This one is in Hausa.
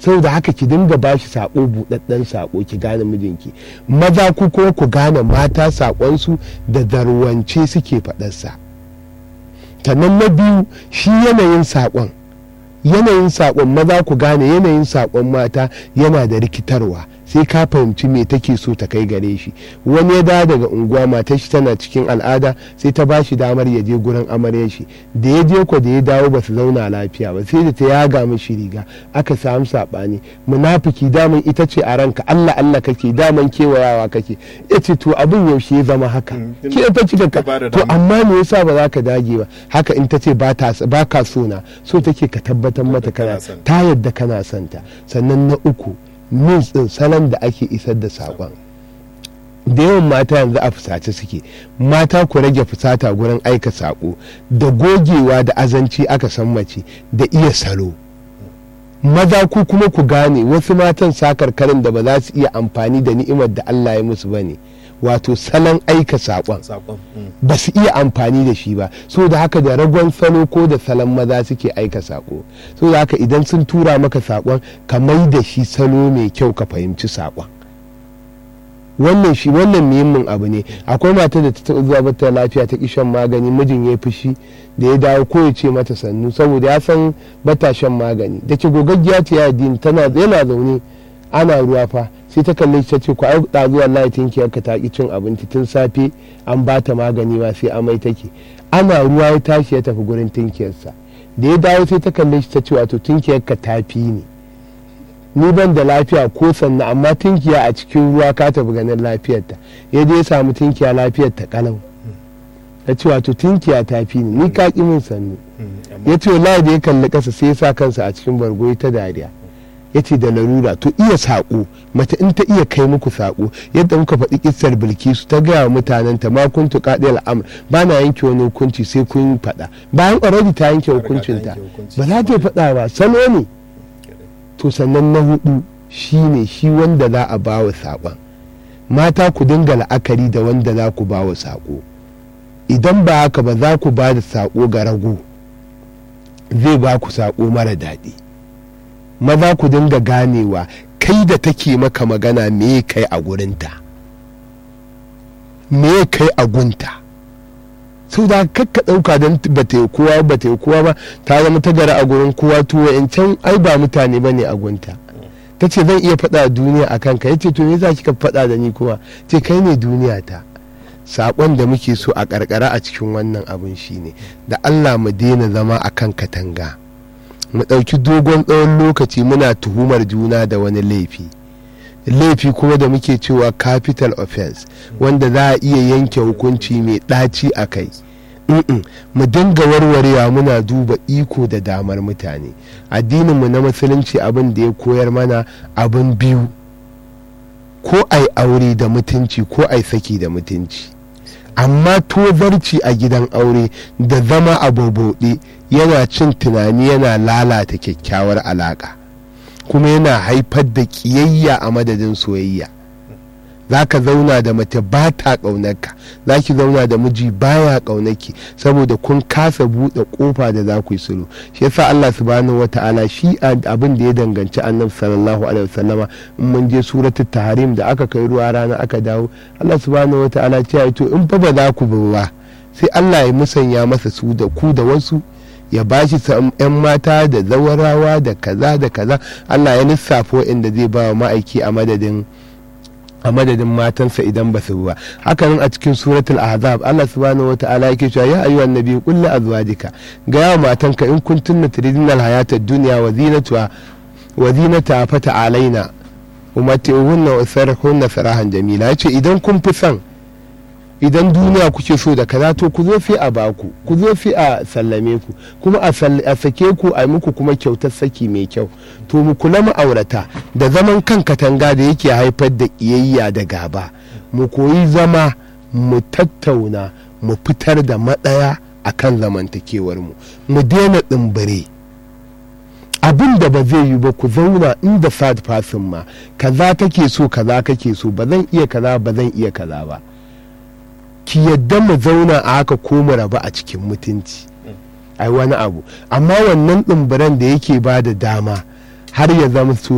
saboda haka ki dinga bashi sako buɗaɗɗen sako ki gane mijinki maza ku kuma ku gane mata sakonsu da zarwance suke faɗarsa sannan na biyu shi yanayin sakon yanayin sakon maza ku gane yanayin sakon mata yana da rikitarwa sai ka fahimci me take so ta kai gare shi wani ya dawo daga unguwa matar shi tana cikin al'ada sai ta bashi damar ya je gurin amaryar shi da ya je ko da ya dawo ba su zauna lafiya ba sai da ta yaga mishi riga aka samu sabani munafiki daman ita ce a ranka Allah Allah kake daman kewayawa kake yace to abin yaushe ya zama haka ke ta cika ka to amma me yasa ba za ka dage ba haka in ta ce ba ka so na so take ka tabbatar mata kana ta yadda kana santa sannan na uku means din salon da ake isar da saƙon da yawan mata yanzu a fusace suke mata ku rage fusata gurin aika saƙo da gogewa da azanci aka san mace da iya salo maza ku kuma ku gane wasu matan sakarkarin da ba za su iya amfani da ni'imar da Allah ya musu ba ne wato salon aika saƙon ba su iya amfani da shi ba so da haka da ragon salo ko da salon maza suke aika saƙo so da haka idan sun tura maka saƙon ka mai da shi salo mai kyau ka fahimci saƙon wannan shi wannan muhimmin abu ne akwai mata da ta taɓa zuwa bata lafiya ta shan magani mijin ya fushi da ya dawo ko ya ce mata sannu saboda ya san bata shan magani da ke gogaggiya ta yadda tana yana zaune ana ruwa fa sai ta kalli ta ce ku ai ɗazu wallahi tinkiyar ka ta ki cin abinci tun safe an ba ta magani ma sai amai take ana ruwa ya tashi ya tafi gurin tinkiyarsa da ya dawo sai ta kalli ta ce wato tinkiyar ka ta fi ni ni ban da lafiya ko sannan amma tinkiya a cikin ruwa ka tafi ganin lafiyarta ya je ya samu tinkiya lafiyar ta kalau ya ce wato tinkiya ta fi ni ni ka ki min sannu ya ce wallahi da ya kalli kasa sai ya sa kansa a cikin bargo ta dariya ya ce da larura to iya saƙo mace in ta iya kai muku saƙo yadda muka faɗi kissar bilkisu ta gaya wa mutanen ta ma kun tuƙa ɗaya al'amur ba na yanke wani hukunci sai kun faɗa bayan already ta yanke hukuncinta ba za ta faɗa ba salo ne to sannan na hudu shi ne shi wanda za a ba wa saƙon mata ku dinga la'akari da wanda za ku ba wa saƙo idan ba haka ba za ku ba da saƙo ga rago zai ba ku saƙo mara daɗi maza ku dinga ganewa kai da take maka magana me kai a gurinta me kai a gunta sau da kakka ɗauka don ba ta yi kowa ba ta yi kowa ba ta zama ta gara a gurin kowa tuwa in can ai ba mutane ba ne a gunta ta ce zan iya faɗa duniya a kanka ya ce to me za kika faɗa da ni kuma ce kai ne duniya ta saƙon da muke so a ƙarƙara a cikin wannan abin shine da allah mu daina zama a kan katanga mu ɗauki dogon tsawon lokaci muna tuhumar juna da wani laifi laifi kuma da muke cewa capital offense wanda za a iya yanke hukunci mai ɗaci a kai mu dinga warwarewa muna duba iko da damar mutane addininmu na musulunci abin da ya koyar mana abin biyu ko ai aure da mutunci ko ai saki da mutunci amma tozarci a gidan aure da zama a boboɗe yana cin tunani yana lalata kyakkyawar alaƙa kuma yana haifar da ƙiyayya a madadin soyayya za ka zauna da mace ba ta ƙaunarka za ki zauna da miji baya ƙaunarki saboda kun kasa buɗe ƙofa da za ku yi sulhu shi yasa Allah subhanahu wata'ala shi abin da ya danganci annabi sallallahu alaihi wasallama in mun je suratul tahrim da aka kai ruwa rana aka dawo Allah subhanahu wata'ala ce to in fa ba za ku ba sai Allah ya musanya masa su da ku da wasu ya ba shi yan mata da zawarawa da kaza da kaza Allah ya lissafo inda zai ba wa ma'aiki a madadin a madadin matansa idan ba su ba hakanan a cikin suratul ahzab Allah subhanahu wataala yake cewa ya ayyuhan nabi qul li azwajika ga yawa matanka in kuntunna turidina alhayata ad-dunya wa zinatuha wa zinata fata alaina umati'uhunna wa sarhunna sarahan jamila yace idan kun fi son idan duniya kuke so da kaza to ku zo fi a baku ku zo fi a sallame ku kuma a sake ku a muku kuma kyautar saki mai kyau to mu kula ma'aurata da zaman kan katanga da yake haifar da ƙiyayya da gaba mu koyi zama mu tattauna mu fitar da matsaya a kan zamantakewar mu mu daina tsimbire abin da ba zai yi ba ku zauna inda sad fasin ma kaza kake so kaza kake so ba zan iya kaza ba zan iya kaza ba ki yadda mu zauna a haka ko mu raba a cikin mutunci ai wani abu amma wannan ɗumburan da yake ba da dama har ya zama